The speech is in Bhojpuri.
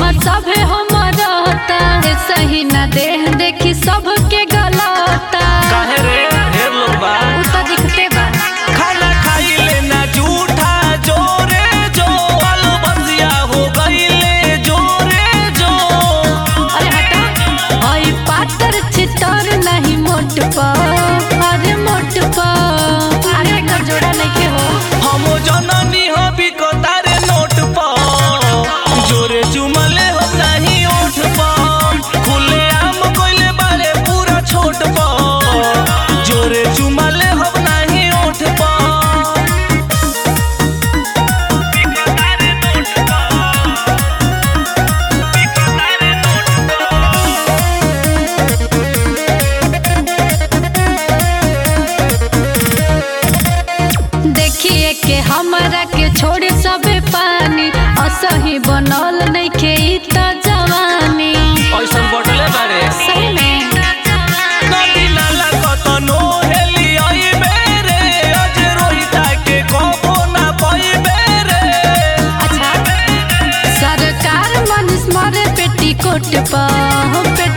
हमर सभे हमर रहता सही न देह देखी सबके गलता काहे रे ढेर लोग बा उ त दिखते बा खाना खाइले ना झूठा जोरे जो आलू बंदिया हो गईले जोरे जो अरे हटा हई पातर चितर नहीं मोट पा अरे मोट पा अरे एकर जोड़ा नहीं के हो हम जननी हो बिकतारे नोट पा जोरे चुमले हो नहीं ओठ पा खुले आम कोइले बारे पूरा छोट पा जोरे चुमले हो नहीं ओठ पा बिकतारे नोट पा बिकतारे नोट पा देखिए के हमरा के छोड़ सबे पानी असही बनल नहीं के ई त जवानी ऐसन बटले बारे सही में नदी नाला कतनो हेली आई बेरे अज रोहिता के कबो ना पाई बेरे अच्छा सरकार मनुष्य मरे पेटी कोट पा हो पेटी